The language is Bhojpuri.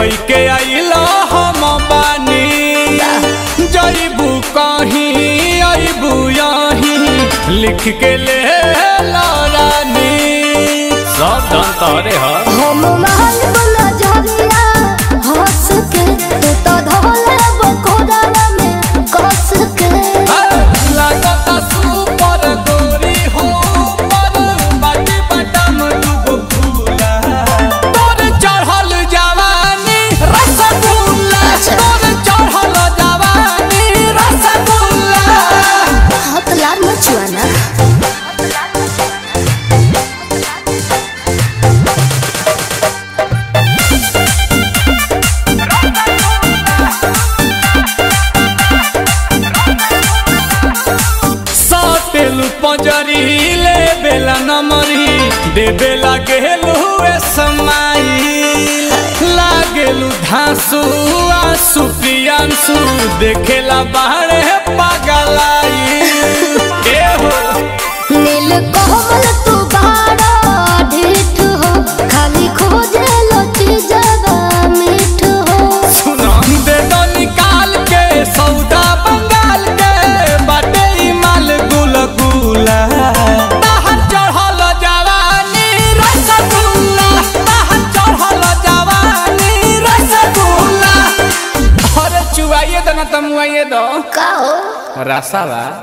कई के आइलो हम बानी जईबू कहीं अबू यहीं लिख के ले ला रानी सब धन तोरे ह हम महल बना झरिया हंस के तू तो धोले बकोड़ा में कस के लागता सुपर गोरी हो पर बाटी बटम दुगो फूला तोर चढ़ल जवानी रसगुल्ला तोर चढ़ल जवानी रसगुल्ला हाथ लाल मचुआना साटेलु पंजरी ले बेला नमरी दे बेला गेलु ए समाई लागेलु धांसु आंसू प्रियांसु देखेला बाहरे पागलाई ए हो नील कोमल तू बाड़ा ढीठ हो खाली खोजे लो चीजवा मीठ हो सुनो दे दो निकाल के सौदा बंगाल के बाटे ई माल गुल गुला बाहर चढ़ल जवानी रसगुल्ला बाहर चढ़ल जवानी रसगुल्ला अरे चुवाइए दो ना तमुआइए दो का हो रसावा